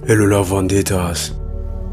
Hello Love Vendettas,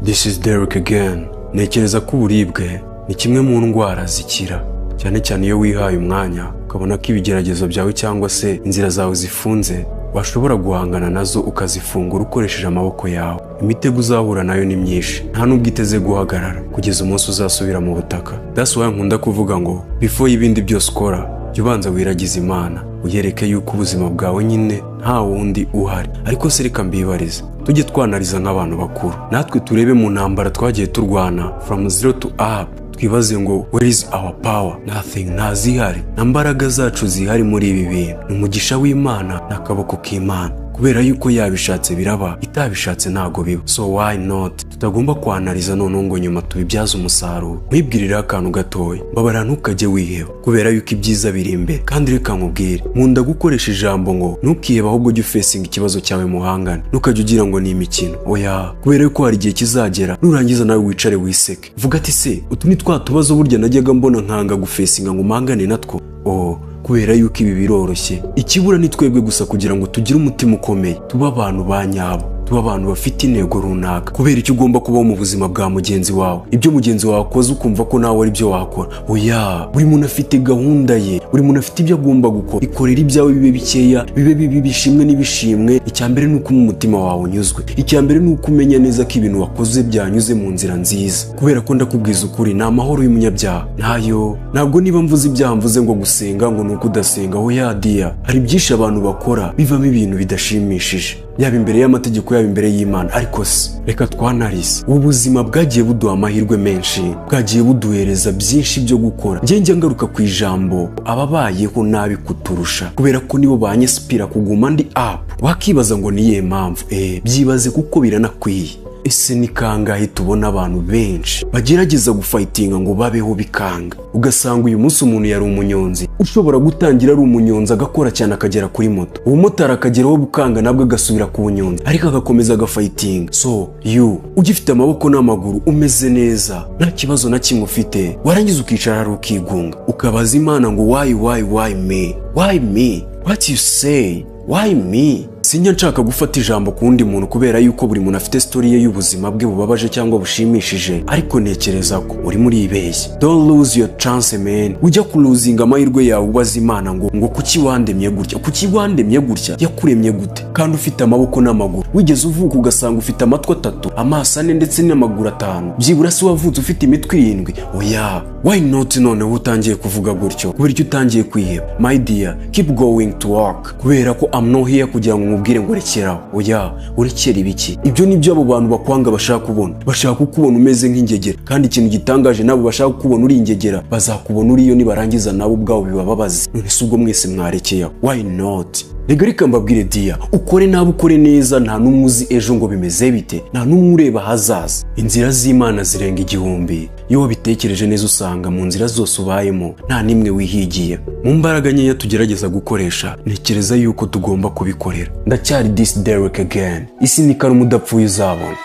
this is Derek again. Ntekereza ko uburibwe ni kimwe mu ndwara zikira, cyane cyane iyo wihaye umwanya ukabona ko ibigeragezo byawe cyangwa se inzira zawe zifunze, washobora guhangana nazo ukazifungura ukoresheje amaboko yawe. Imitego uzahura nayo ni myinshi, nta n'ubwo iteze guhagarara kugeza umunsi uzasubira mu butaka. That's why nkunda kuvuga ngo before y'ibindi byose ukora, jya ubanza wiragize Imana uyereke yuko ubuzima bwawe nyine nta wundi uhari ariko se reka mbibarize tujye twanariza nk'abantu bakuru natwe turebe mu ntambara twagiye turwana from zero to up twibaze ngo where is our power nothing nta zihari nta mbaraga zacu zihari muri ibi bintu ni umugisha w'imana n'akaboko k'imana kubera yuko yabishatse biraba itabishatse ntago biba so why not tutagomba kwanariza noneho ngo nyuma tubibyaze umusaruro nkwibwirireho akantu gatoya mbabara ntukajye wiheba kubera yuko ibyiza biri imbere kandi reka nkubwire nkunda gukoresha ijambo ngo ntukiheba ahubwo jya ufesinga ikibazo cyawe muhangane ntukajya ugira ngo ni imikino oya kubera yuko hari igihe kizagera nurangiza nawe wicare wiseke vuga ati se utu ni twa tubazo burya najyaga mbona nkanga gufesinga ngo mpangane natwo oh kubera yuko ibi biroroshye ikibura ni twebwe gusa kugira ngo tugire umutima ukomeye tube abantu ba nyabo tuba abantu bafite intego runaka kubera icyo ugomba kubaho mu buzima bwa mugenzi wawe ibyo mugenzi wawe akoze ukumva ko nawe ari byo wakora oya buri muntu afite gahunda ye buri muntu afite ibyo agomba gukora ikorera ibyawe bibe bikeya bibe bibi bishimwe n'ibishimwe icya mbere ni uko umutima wawe unyuzwe icya mbere ni uko umenya neza ko ibintu wakoze byanyuze mu nzira nziza kubera ko ndakubwiza ukuri ni amahoro y'umunyabyaha ntayo ntabwo niba mvuze ibyaha mvuze ngo gusenga ngo ni uko udasenga oya diya hari byinshi abantu bakora bivamo ibintu bidashimishije yaba imbere y'amategeko yaba imbere y'imana ariko se reka twanarize ubu buzima bwagiye buduha amahirwe menshi bwagiye buduhereza byinshi byo gukora njya ngaruka ku ijambo ababayeho nabi kuturusha kubera ko nibo banyesipira kuguma ndi apu wakibaza ngo niye mpamvu eee byibaze kuko biranakwiye ese ni kangahe tubona abantu benshi bagerageza gufayitinga ngo babeho bikanga ugasanga uyu munsi umuntu yari umunyonzi ushobora gutangira ari umunyonzi agakora cyane akagera kuri moto umumotari akageraho bukanga nabwo agasubira ku bunyonzi ariko agakomeza agafayitinga so yu ugifite amaboko n'amaguru umeze neza nta kibazo na kimwe ufite warangiza ukicara hari ukigunga ukabaza imana ngo wayi wayi wayi me wayi me wati yu seyi wayi me sinjya nshaka gufata ijambo ku wundi muntu kubera yuko buri muntu afite sitori ye y'ubuzima bwe bubabaje cyangwa bushimishije ariko ntekereza ko uri muri ibeshye don't lose your chance man ujya kuruzinga amahirwe yawe ubaza imana ngo ngo kuki wandemye gutya kuki wandemye gutya yakuremye gute kandi ufite amaboko n'amaguru wigeze uvuka ugasanga ufite amatwi atatu amaso ane ndetse n'amaguru atanu byibura se wavutse ufite imitwe irindwi oya why not noneho utangiye kuvuga gutyo kubera icyo utangiye kwiheba my dear keep going to work kubera ko i'm not here kugira ngo umubwire ngo rekeraho oya urekera ibiki ibyo nibyo abo bantu bakwanga bashaka kubona bashaka kukubona umeze nk'ingegera kandi ikintu gitangaje nabo bashaka kukubona uri ingegera bazakubona uriyo nibarangiza nabo ubwabo bibababaze none si ubwo mwese mwarekeyeho why not reka reka mbabwire diya ukore nabi ukore neza nta n'umwe uzi ejo ngo bimeze bite nta n'umwe ureba ahazaza inzira z'imana zirenga igihumbi iyo wabitekereje neza usanga mu nzira zose ubayemo nta n'imwe wihigiye mu mbaraga nkeya tugerageza gukoresha ntekereza yuko tugomba kubikorera ndacyari disi dereke ageni isi ni karamu udapfuye uzabona